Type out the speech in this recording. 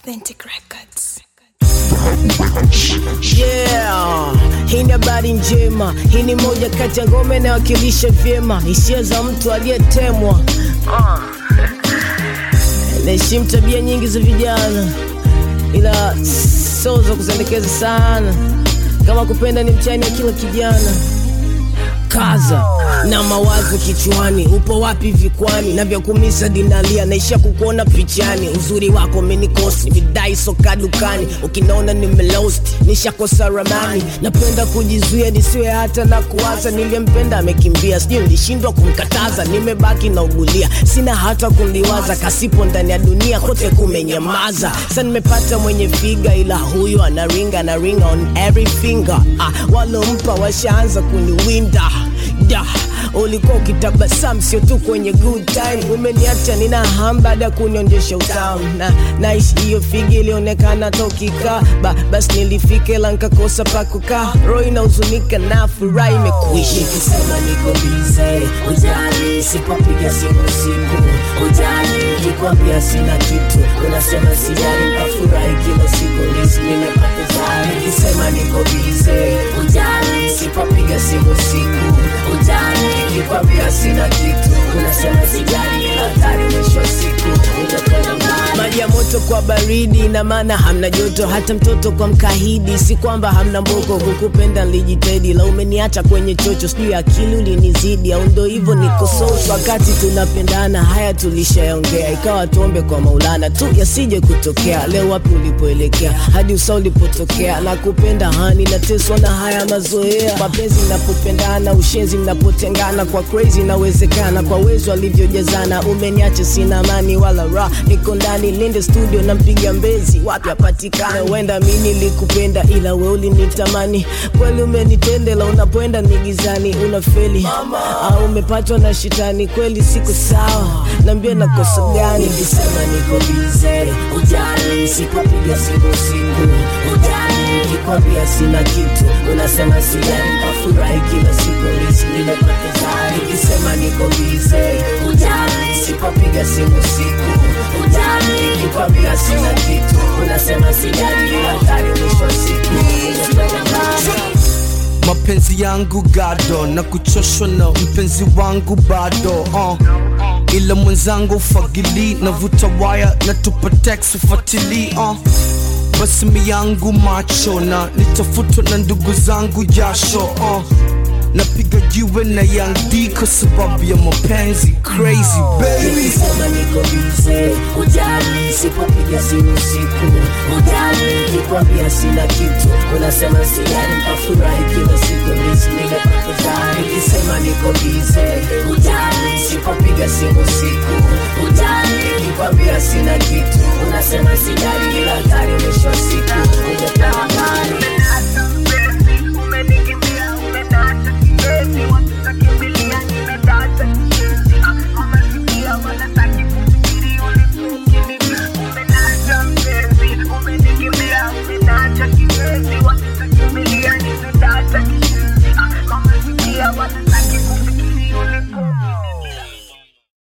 Authentic Records. Yeah, hii ni habari njema. Hii ni moja kati ya ngome inayowakilisha vyema hisia za mtu aliyetemwa. Uh. Naheshimu tabia nyingi za vijana, ila sio za kuzendekeza sana. Kama kupenda ni mtihani ya kila kijana kaza na mawazo kichwani, upo wapi vikwani na vya kumisa dinalia, naisha kukuona pichani, uzuri wako umenikosi, nimedai soka dukani, ukinaona nimelost, nishakosa ramani, napenda kujizuia nisiwe hata na kuwaza, niliyempenda amekimbia, sijui nilishindwa kumkataza, nimebaki na ugulia, sina hata kuliwaza, kasipo ndani ya dunia kote kumenyamaza, sa nimepata mwenye figa, ila huyu anaringa, anaringa on every finger, ah, walompa washaanza kuniwinda da ulikuwa ukitabasamu sio tu kwenye good time umeniacha nina ham baada ya kunionyesha utamu na naishi hiyo figi ilionekana tokika ba, basi nilifika ila nkakosa pa kukaa roho inahuzunika na furaha imekuisha nikisema niko bize ujali sipopiga simu siku ujali nikwambia sina kitu unasema sijali nkafurahi kila siku lisi nimepoteza nikisema niko bize ujali sipopiga simu siku ujali nikwambia sina kitu unasema sijali hatari mwisho wa siku utakwenda mbali maji ya moto kwa baridi ina maana hamna joto hata mtoto kwa mkahidi si kwamba hamna mboko kukupenda nilijitahidi la umeniacha kwenye chocho sijui akili ulinizidi au ndo hivyo niko soso wakati tunapendana haya tulishaongea ikawa tuombe kwa maulana tu yasije kutokea leo wapi ulipoelekea hadi usa ulipotokea na kupenda hani nateswa na haya mazoea mapenzi mnapopendana ushenzi mnapotengana kwa crazy inawezekana kwa wezo alivyojazana umeniacha sina amani wala ra niko ndani linde studio nampiga mbezi wapi apatikana huenda mi nilikupenda ila we ulinitamani kweli umenitendela unapoenda nigizani unafeli au umepatwa na shitani kweli siku sawa naambia nakosa gani nikisema niko bize ujali sipopiga simu siku ujali nikwambia sina kitu unasema sijali nkafurahi kila siku lisi nimepoteza nikisema niko bize ujali sipopiga simu siku ujali nikwambia sina kitu unasema sijali hatari mwisho wa siku utakwenda mbali mapenzi yangu gado na kuchoshwa na mpenzi wangu bado uh. ila mwenzangu fagili navuta waya na tupa text ufatili uh. basi mi yangu macho na nitafutwa na ndugu zangu jasho uh. napiga jiwe na Young D kwa sababu ya mapenzi crazy baby nikisema niko bize ujali sipopiga simu siku ujali nikwambia sina kitu unasema sijali nkafurahi kila siku lisi nimepoteza nikisema niko bize ujali sipopiga simu siku ujali nikwambia sina kitu unasema sijali ila hatari mwisho wa siku utapewa